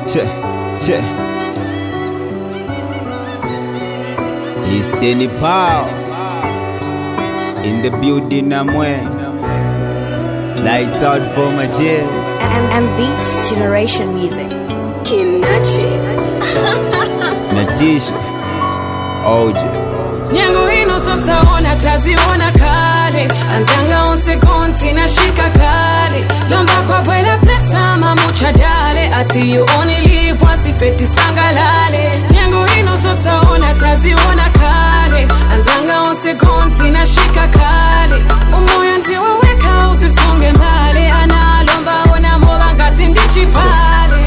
Che, che. It's Danny Powell in the building I'm wearing. Lights out for my chairs. M, M Beats Generation Music. Kinachi. Natisha, OJ. nyango hino sasa ona taziona kale anzanga onse konti na shika kale lomba kwa bwela plesa mamucha dale ati you only live once ifeti sangalale nyango hino sasa ona taziona kale anzanga onse konti na shika kale umoya ntiwaweka usisonge mbale analomba ona moba ngati ndichipale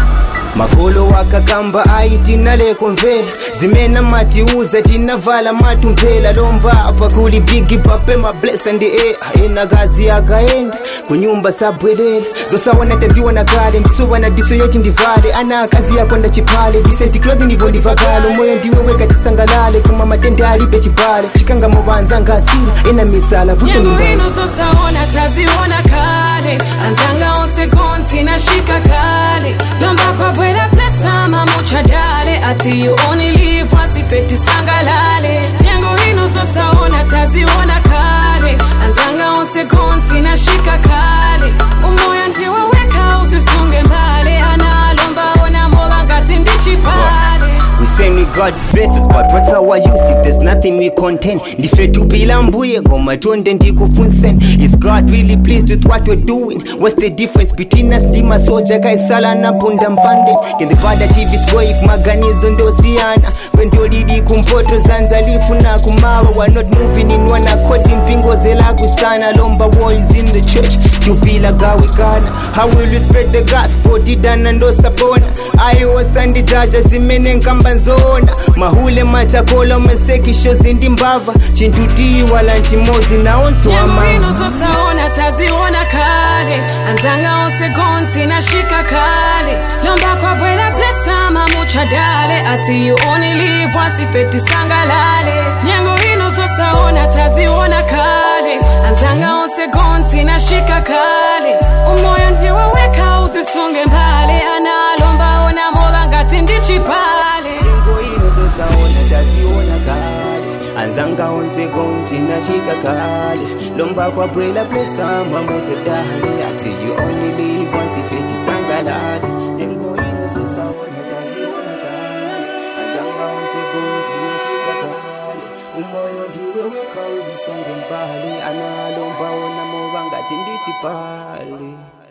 makolo wakagamba ayi tinaleko mvela zimena matiuza tinavala matumpela lomba apa kuli bigi pape mablesa ndi e ena kazi akaenda kunyumba sabwelela zosawana taziwana kale ndisuwana diso yoti ndivale ana akazi yakonda chipale disenti clothi nivo ndivakalo moyo ndiwe weka tisangalale kuma matende alibe chipale chikanga movanza ngasila ena misala vuto nyango hino nimbanje sosaona taziona kale anzanga onse konti na shika kale lomba kwa bwela plesa mamucha dale ati you only live once ifeti sangalale nyango hino sosaona taziona kale anzanga onse konti na shika kale umoya ntiwaweka usisunge mbale analomba ona moba ngati ndichipale We send we God's verses but what's our use if there's nothing we contain ndife tupila mbuye ngoma tonde ndikufunsen is God really pleased with what we're doing what's the difference between us ndi masoja kaisala na punda mpande can the bad achieve its goal if maganizo ndosiyana kwendolili kumpoto zanza lifuna kumawa we're not moving in one accord impingo zelakusana lomba war is in the church tupila gawikana how will we spread the gospel tidana ndosapona ayiwosandijaja zimene nkamba nzona mahule machakola mesekisho zindimbava chintutii wala nchimozi naonso nyango hino amava sosaona taziona kale anzanga onse konti na shika kale lomba kwa bwela plesa mamucha dale ati you only live once ifeti sangalale nyango hino sosaona taziona kale anzanga onse konti na shika kale umoya ntiwaweka usisunge mbale analomba ona moba ngati ndichipale Ngo ino zosaona taziona kale anzanga onse konti nashika kale lomba kwabwela plesa mamucha dale ati you only live once ifeti sangalale Ngo ino zosaona taziona kale anzanga onse konti nashika kale umoyo ndiwe weka uzisonge mbali analomba ona moba ngati ndichipale